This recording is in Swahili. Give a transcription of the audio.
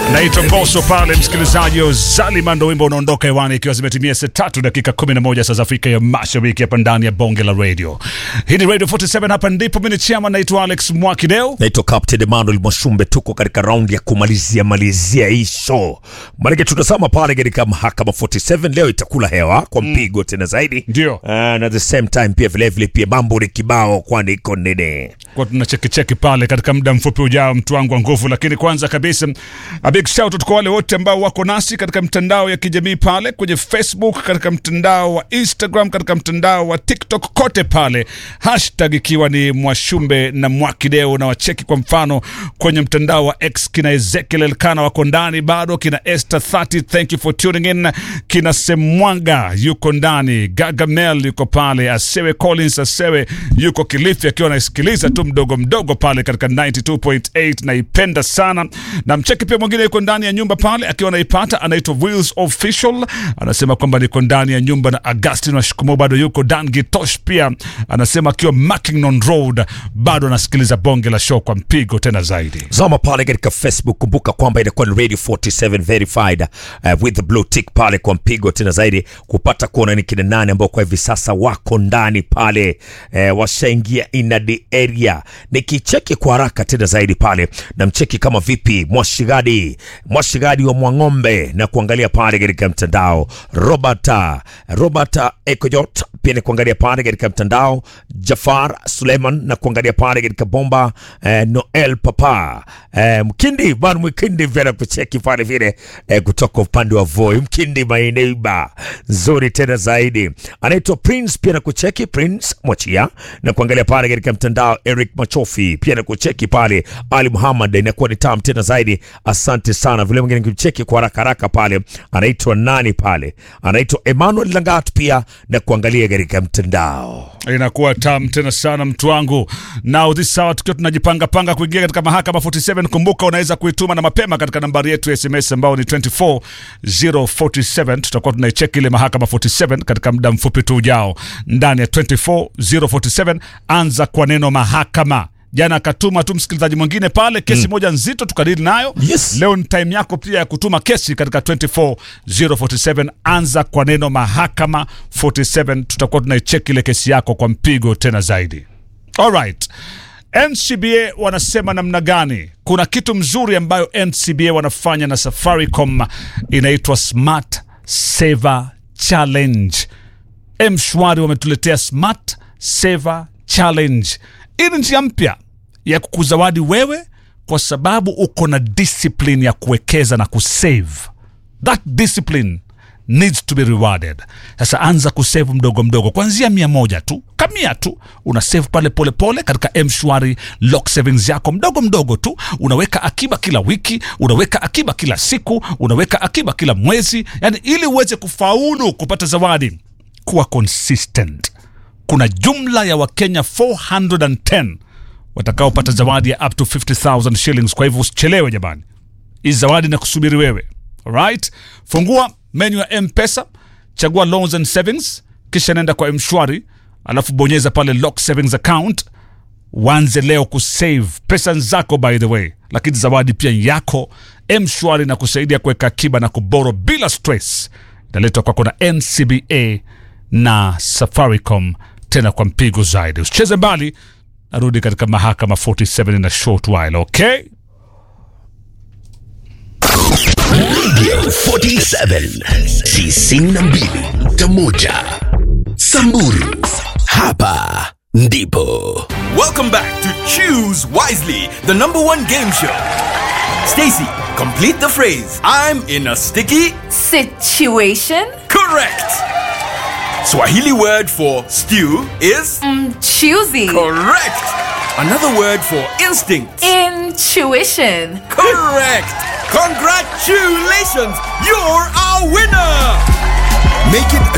naitwa Mbosso pale, msikilizaji wa Zalima, ndo wimbo unaondoka hewani ikiwa zimetimia saa tatu dakika 11 saa za Afrika ya Mashariki, hapa ndani ya bonge la radio. Hii ni Radio 47, hapa ndipo mimi ni chama, naitwa Alex Mwakideo. naitwa Captain Emmanuel Mwashumbe. Tuko katika raundi ya kumalizia malizia hii show, maanake tutazama pale katika mahakama 47 leo itakula hewa kwa mpigo tena zaidi, Ndio. uh, na at the same time pia vilevile pia mambo ni kibao, kwani iko nini kwa tuna cheki cheki pale katika muda mfupi ujao, mtu wangu wa nguvu. Lakini kwanza kabisa, a big shout out kwa wale wote ambao wako nasi katika mtandao ya kijamii pale kwenye Facebook, katika mtandao wa Instagram, katika mtandao wa TikTok, kote pale, hashtag ikiwa ni Mwashumbe na Mwakideo, na wacheki kwa mfano kwenye mtandao wa X, kina Ezekiel Elkana wako ndani bado, kina Esther 30 thank you for tuning in, kina Semwanga yuko ndani, Gagamel yuko pale, Asewe Collins Asewe yuko Kilifi akiwa anasikiliza tu mdogo mdogo pale katika 92.8 naipenda sana. Na mcheki pia mwingine yuko ndani ya nyumba pale akiwa anaipata, anaitwa Wills Official, anasema kwamba niko ndani ya nyumba, na Augustin Washikumo bado yuko. Dan Gitosh pia anasema akiwa Mackinnon Road bado anasikiliza bonge la show kwa mpigo tena zaidi. zama pale katika Facebook. Kumbuka kwamba inakuwa ni Radio 47 verified uh, with the blue tick pale kwa mpigo tena zaidi, kupata kuona ni kina nani ambao kwa hivi sasa wako ndani pale, eh, washaingia in the area. Nikicheki kwa haraka tena zaidi pale, na mcheki kama vipi Mwashigadi, Mwashigadi wa Mwang'ombe, na kuangalia pale katika mtandao Robert Robert Ekojot pia ni kuangalia pale katika mtandao Jafar Suleiman na kuangalia pale katika bomba eh, Noel Papa eh, Mkindi bwana Mkindi vile na kucheki pale vile eh, kutoka upande wa Voi Mkindi my neighbor nzuri tena zaidi anaitwa Prince pia na kucheki Prince Mwachia na kuangalia pale katika mtandao Eric Machofi pia na kucheki pale Ali Muhammad inakuwa ni tam tena zaidi asante sana vile mwingine nikimcheki kwa haraka haraka pale anaitwa nani pale anaitwa Emmanuel Langat pia na kuangalia katika mtandao inakuwa tam tena sana mtu wangu. Now this hour tukiwa tunajipanga panga kuingia katika mahakama 47, kumbuka unaweza kuituma na mapema katika nambari yetu ya SMS ambao ni 24047. Tutakuwa tunaicheki ile mahakama 47 katika muda mfupi tu ujao. Ndani ya 24047 anza kwa neno mahakama. Jana akatuma tu msikilizaji mwingine pale kesi moja nzito tukadili nayo. Yes. Leo ni time yako pia ya kutuma kesi katika 24047. Anza kwa neno mahakama 47, tutakuwa tunaicheki ile kesi yako kwa mpigo tena zaidi. Alright. NCBA wanasema namna gani? Kuna kitu mzuri ambayo NCBA wanafanya na Safaricom inaitwa Smart Saver Challenge. Mshwari wametuletea Smart Saver Challenge. Hii ni njia mpya ya kukuzawadi wewe kwa sababu uko na discipline ya kuwekeza na kusave. That discipline needs to be rewarded. Sasa anza kusave mdogo mdogo, kuanzia mia moja tu, kamia tu, una save pale polepole pole, katika mshwari lock savings yako mdogo mdogo tu, unaweka akiba kila wiki, unaweka akiba kila siku, unaweka akiba kila mwezi, yani ili uweze kufaulu kupata zawadi, kuwa consistent kuna jumla ya wakenya 410 watakaopata zawadi ya up to 50000 shillings kwa hivyo usichelewe jamani hii zawadi na kusubiri wewe alright fungua menu ya mpesa chagua loans and savings kisha nenda kwa mshwari alafu bonyeza pale lock savings account uanze leo kusave pesa zako by the way lakini zawadi pia yako mshwari na kusaidia kuweka akiba na kuboro bila stress inaletwa kwako na ncba na safaricom tena kwa mpigo zaidi usicheze mbali narudi katika mahakama 47 in a short while okay 47 92.1 Samburu hapa ndipo Welcome back to Choose Wisely, the number one game show. Stacy, complete the phrase. I'm in a sticky. Situation? Correct. Swahili word for stew is Choosy. correct. Another word for instinct. Intuition. Correct. Congratulations, you're our winner. Make it a